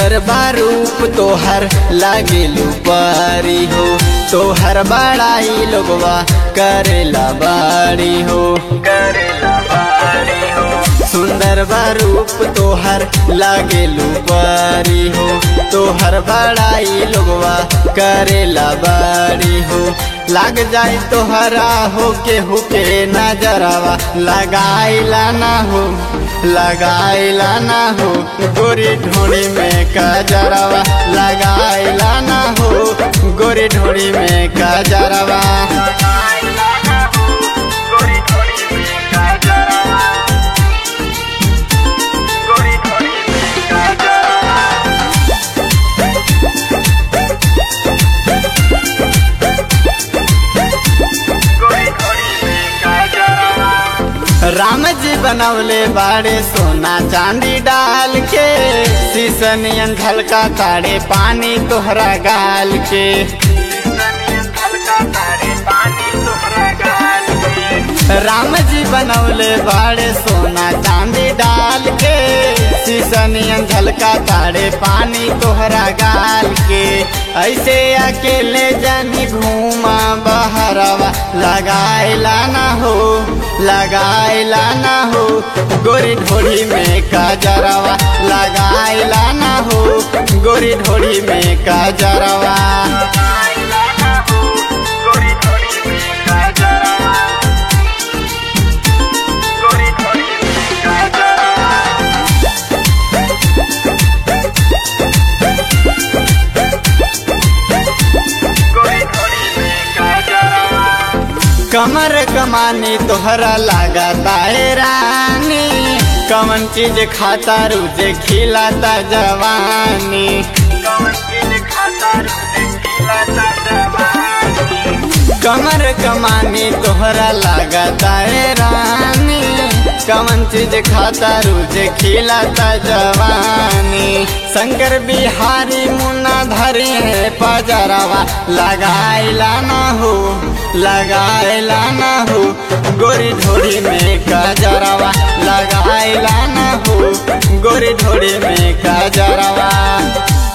सुंदर बारूप तोहर लागेलू पारी हो तोहर बड़ाई लोगवा करेला बाड़ी हो करेला बाड़ी हो सुंदर बारूप तोहर लागेलू पारी हो तोहर बड़ाई लोगवा करेला बाड़ी हो लाग जाए तोहरा हो के हुके नजरवा लगाइला ना हो लगाइला ना हो गोरी ढोड़ी में कजरवा लगाइला ना हो गोरी ढोड़ी में कजरवा राम जी बनवले बाड़े सोना चांदी डाल के शीशनियन झलका ताड़े पानी तोहरा गाल के राम जी बनवले बाड़े सोना चांदी डाल के शीशनियन झलका ताड़े पानी तोहरा गाल के ऐसे अकेले जानी घूमा बहरवा लगाइला ना हो लगाइला ना हो गोरी ढोड़ी में काजरवा लगाइला ना हो गोरी ढोड़ी में काजरवा कमर कमानी तोहरा लगाता है रानी कमन चीज खाता रुझे खिलाता जवानी कमर कमानी तोहरा लगाता है रानी कमन चीज खाता रुझे खिलाता जवानी शंकर बिहारी मुन्ना धरी है पजरवा लगाइला ना हो लगाइला ना हो गोरी ढोड़ी में कजरवा लगाइला ना हो गोरी ढोड़ी में कजरवा